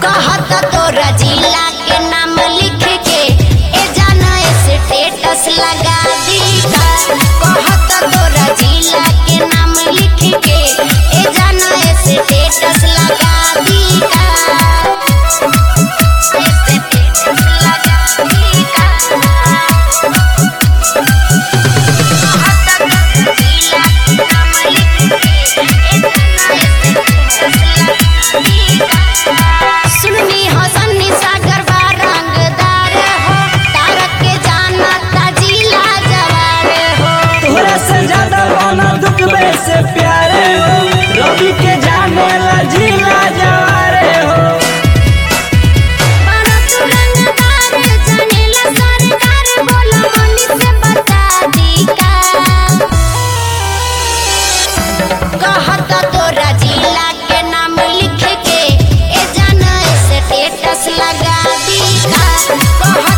कहता तोरा जिला के नाम लिख के ए जाना स्टेटस लगा दी का कहता तोरा जिला के नाम लिख के ए जाना स्टेटस लगा दी का स्टेटस लगा दी का सुननी हसनी सागर बा रंगदार हो तारक के जाना ताजीला जवार हो तोरा से ज्यादा बना दुखबे से प्यारे हो रवि के जाने ला जिला जवारे हो बड़ा तू रंगदार जानेला सरकार बोला मनी से बता दी का कहता तोरा जिला के नाम लिख के ए जाना स्टेटस लगा दी का कहता